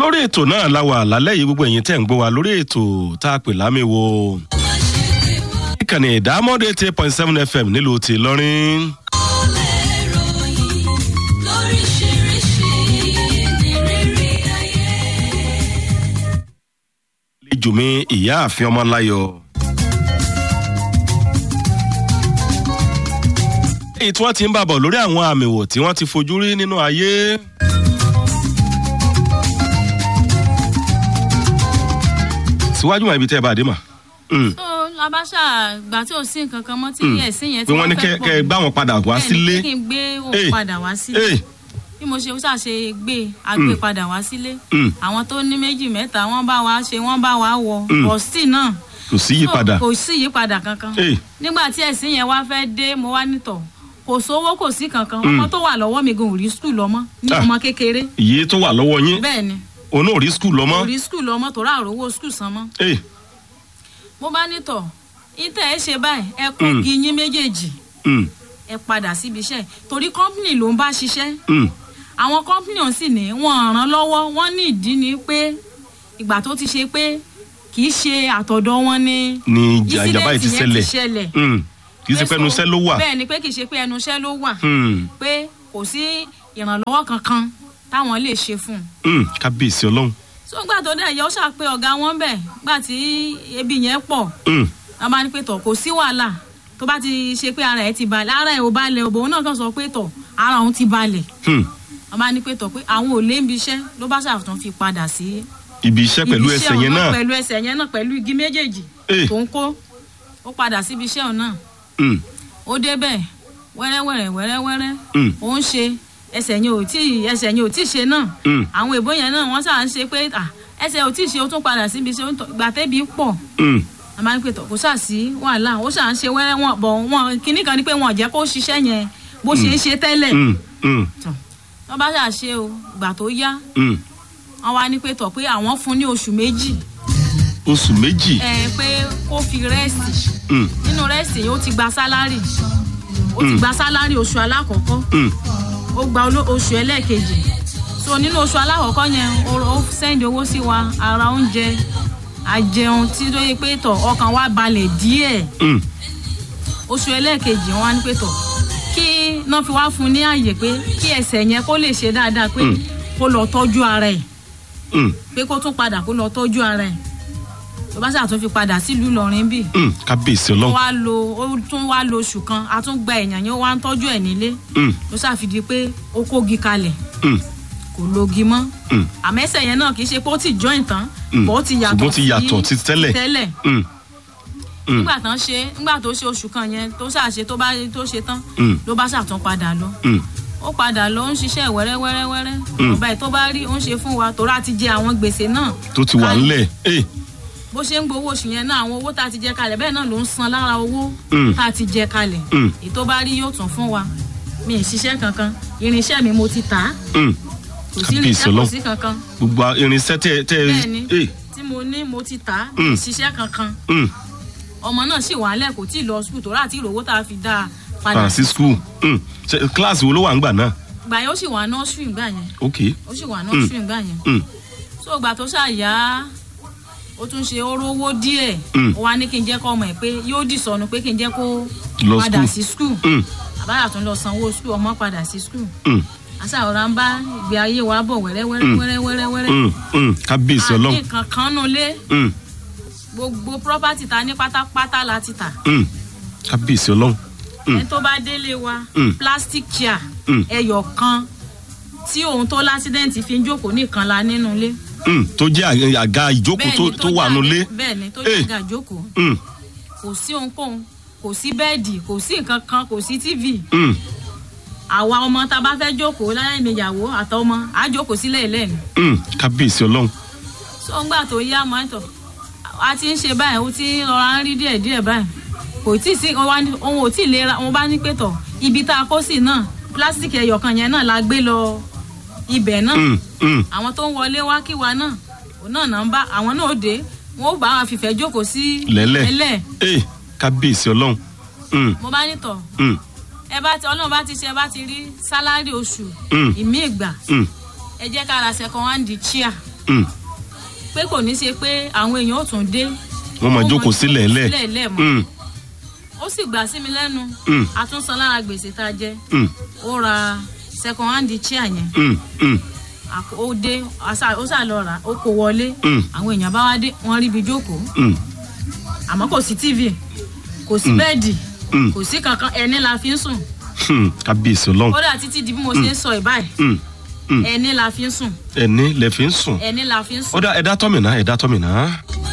lórí ètò náà la wà lálẹ́ yìí gbogbo ẹ̀yin tẹ̀ ń gbọ́ wa lórí ètò tá a pè lámìwo. ìkànnì ìdámọ́dé eight point seven fm nílùú ti lọ́rin. lẹ́jọ́ mi ìyá àfin ọmọláyọ̀. èyí tí wọ́n ti ń bàbọ̀ lórí àwọn àmì wò tí wọ́n ti fojú rí nínú ayé. síwájú wọn ibi tẹ́ ẹ bá dé mà. tó labasa gbà tí ò sí nǹkan kan mọ́ tí ẹ̀sìn yẹn pé wọ́n ní kẹ́ kẹ́ ẹ gbá wọn padà wá sílé. bẹ́ẹ̀ ni kí n gbé Eh. òun padà wá sílé Ee, bí mo ṣe ṣàṣe gbé agbé padà wá sílé Mm. àwọn tó ní méjì mẹ́ta wọ́n bá wa ṣe wọ́n bá wa wọ bọ́sì náà kò sí yípadà. kò sí yípadà kankan Ee. nígbà tí ẹ̀sìn yẹn wá fẹ́ dé mo wá nítọ̀ kò sówó kò sí kankan ọmọ tó wà lọ́wọ́ mi gan ò rí skul lọ́mọ ní Ah. ọmọ kékeré iye tó wà lọ́wọ́ yín bẹ́ẹ̀ ni òun náà rí skul kò lọ́mọ́. rí skul lọ́mọ tó rà rówó skul san mọ́ Ee, mo bá nítọ̀ ìtẹ̀ ẹ ṣe báyìí ẹ kó Mm. igi yín méjèèjì mm, ẹ padà síbi iṣẹ́ torí kọ́ńpìnì ló ń bá ṣiṣẹ́ mm, àwọn kọ́ńpìnì ọ̀hún sì ní wọ́n ràn lọ́wọ́ wọ́n ní ìdí ni pé ìgbà tó ti ṣe pé kì í ṣe àtọ̀dọ̀ wọn ni ni ìjà ìjàmbá yìí ti incident yẹn ṣẹlẹ̀. ṣẹlẹ̀ Mm, kì í ṣe Pé pẹ́nu so- iṣẹ́ ló wà. bẹ́ẹ̀ ni pé kì í ṣe pé ẹnu iṣẹ́ ló wà Mm, pé kò sí ìrànlọ́wọ́ kankan táwọn lè ṣe fún un mm, kábíyèsí ọlọ́run. so gbà tó dẹ̀ yẹ ó ṣàpè ọ̀gá wọn bẹ̀ gbà tí ebi yẹn pọ̀ Mm, wọ́n bá ní pé tọ̀ kò sí wàhálà tó bá ti ṣe pé ara ẹ̀ ti balẹ̀ ara ẹ̀ ò balẹ̀ òbòun náà kàn sọ pé tọ̀ ara òun ti balẹ̀ mm, wọ́n bá ní pé tọ̀ pé àwọn ò lé ibi iṣẹ́ ló bá ṣàtún fi padà sí ibi iṣẹ́ pẹ̀lú ibi ẹsẹ̀ òun yẹn náà. pẹ̀lú ẹsẹ̀ yẹn náà pẹ̀lú igi méjèèjì Eh. tó ń kó ó padà síbi iṣẹ́ òun náà Mm, ó débẹ̀ wẹ́rẹ́wẹ́rẹ́ wẹ́rẹ́wẹ́rẹ́ Mm. ó ń ṣe ẹsẹ̀ yẹn ò tí ẹsẹ̀ yẹn ò tí ṣe náà Mm. àwọn èbó yẹn náà wọ́n ṣáà ń ṣe pé à ẹsẹ̀ ò tí ṣe ó tún padà síbi iṣẹ́ ó ń tọ́- ìgbà tẹ́bi pọ̀ mm, a máa ń pè tọ̀ kó ṣáà sí wàhálà ó ṣáà ń ṣe wẹ́rẹ́ wọn bọ̀ wọn kinní kan ni pé wọn ò jẹ́ kó ṣiṣẹ́ yẹn bó ṣe ń ṣe tẹ́lẹ̀ mm, mm, wọ́n bá ṣáà ṣe o ìgbà tó yá mm. wọ́n wá ní pé tọ̀ pé àwọn fún ní oṣù méjì oṣù méjì. ẹ pé kó fi rẹ́sì Mm, nínú rẹ́sì yìí ó ti gba sálárì ó ti gba sálárì oṣù alákọ̀ọ́kọ́ mm, ó gba oló- oṣù ẹlẹ́ẹ̀kejì so nínú oṣù alákọ̀ọ́kọ́ yẹn ó ó sẹ́ndì owó sí wa ara oúnjẹ àjẹun tí ó yẹ pé tọ̀ ọkàn wa balẹ̀ díẹ̀ mm, oṣù ẹlẹ́ẹ̀kejì wọn á ní pé tọ̀ kí náà fi wá fún un ní àyè pé kí ẹsẹ̀ yẹn kó lè ṣe dáadáa pé Mm. kó lọ tọ́jú ara ẹ̀ mm, pé kó tún padà kó lọ tọ́jú ara ẹ̀ tó bá ṣàtún fi padà sílùú Ìlọrin bíi mm, kábíyèsí ó ọlọ́run. wá lo ó tún wá lo oṣù kan a tún gba èèyàn yẹn ó wá ń tọ́jú ẹ̀ nílé Mm, ló ṣàfidí pé ó kógi kalẹ̀ mm, kò logi mọ́ mm, àmẹ́sẹ̀ yẹn náà kì í ṣe pé ó ti join tán Mm. bó ti yàtọ̀ Ṣùgbọ́n ó ti yàtọ̀ ti tẹ́lẹ̀. tẹ́lẹ̀ mm, Mm. nígbà tán ṣe nígbà tó ṣe oṣù kan yẹn tó ṣàṣe tó bá tó ṣe tán Mm. ló bá ṣàtún padà lọ mm, ó padà lọ ó ń ṣiṣẹ́ wẹ́rẹ́wẹ́rẹ́wẹ́rẹ́ Mm. ọba ẹ̀ tó bá rí ó ń ṣe fún wa torí a ti jẹ àwọn gbèsè náà tó ti wà kalẹ̀. ńlẹ̀. Eh, bó ṣe ń gbowó oṣù yẹn náà àwọn owó tá a ti jẹ kalẹ̀ bẹ́ẹ̀ náà ló ń san lára owó Mm. tá a ti jẹ kalẹ̀ Mm. èyí tó bá rí yóò tún fún wa mi ì ṣiṣẹ́ kankan irinṣẹ́ mi mo ti tà á mm, kò sí Kábíyèsí irinṣẹ́ kò Ọlọ́run. sí kankan gbogbo irinṣẹ́ tẹ́ tẹ́ bẹ́ẹ̀ ni eh, tí mo ní mo ti tà á mi Mm. ì ṣiṣẹ́ kankan mm, ọmọ náà sì wà lẹ̀ kò tí ì lọ sùkúl tó rà tí ìrówó tá a fi dá a padà padà sí skul. Mm, ṣe kíláàsì wo ló wà ń gbà náà. gbà yẹn ó sì wà nọ́ọ̀sì gbà yẹn ok. ó sì wà nọ́ọ̀sì gbà yẹn Mm, so ìgbà tó ṣàyà ó tún ṣe orówó díẹ̀ Mm. ó wá ní kí n jẹ́ kó ọmọ ẹ̀ pé yóò dì sọnù pé kí n jẹ́ kó Lọ padà school. sí skul mm, àbáyà tún lọ sanwó skul ọmọ padà sí skul mm, àṣàròrà ń bá ìgbé ayé wa bọ̀ wẹ́rẹ́wẹ́rẹ́ Mm. wẹ́rẹ́wẹ́rẹ́ mm, mm, kábíyèsí àní ọlọ́run. kankan nù lé Mm, gbogbo property ta ní pátápátá la ti tà mm, kábíyèsí ọlọ́run. Mm. ẹni tó bá délé wa Mm. plastic chair Mm. ẹyọ kan tí òun tó lásídẹ̀ǹtì fi ń jókòó nìkan la nínú ilé Mm, tó jẹ́ àga- àga ìjókòó tó- tó wà nulẹ̀. bẹ́ẹ̀ ni tó Eh. jẹ́ àga jókòó Mm, kò sí ohunkóhun kò sí bẹ́ẹ̀dì kò sí nǹkan kan kò sí tv mm, àwa ọmọ tá a bá fẹ́ jókòó láyé ìyàwó àtọmọ á jókòó sílẹ̀ lẹ́nu mm, kábíyèsí ọlọ́run. so ńgbà tó yá mọ́tò a ti ń ṣe báyìí ó ti ń rọra ń rí díẹ̀ díẹ̀ báyìí kò tí ì sí wọn wá ní- òun ò tí ì lera wọn bá ní pé tọ̀ ibi tá a kó sí náà pílásítìkì ẹyọkan yẹn náà la gbé lọ ibẹ̀ náà Mm, mm, àwọn tó ń wọlé wá kí wa náà òun náà náà ń bá àwọn náà ó dé wọn ó bá wa fìfẹ́ jókòó sí lẹ́lẹ̀. lẹ́lẹ̀ Eh, kábíyèsí ọlọ́run. Mm, mo bá ní tọ̀ mm, ẹ bá ti ọlọ́run bá ti ṣe ẹ bá ti rí sálárì oṣù Mm. ìmí ìgbà mm, ẹ jẹ́ ká ra second hand chair Mm. pé kò ní ṣe pé àwọn èèyàn ò tún dé wọ́n máa Wọ́n jókòó sílẹ̀ lẹ̀. sílẹ̀ lẹ̀ mọ́ Mm. ó sì gbà sí mi lẹ́nu Mm. àtúnsan lára gbèsè tá a jẹ Mm. ó ra second hand chair yẹn Mm. Mm. àkó- ó dé àṣà- ó ṣà lọ rà ó kó wọlé Mm. àwọn èèyàn bá wá dé wọ́n rí ibi jókòó Mm. àmọ́ kò sí tv kò sí bẹ́ẹ̀dì Mm. kò sí kankan ẹni la fi ń sùn Hmm. kábíyèsí ọlọ́run. kódà títí di bí mo ṣe ń sọ ìbáyìí Mm. Mm. ẹni la fi ń sùn ẹni lẹ fi ń sùn. ẹni la fi ń sùn. ó dá ẹ̀dá tọ́mìnà ẹ̀dá tọ́mìnà.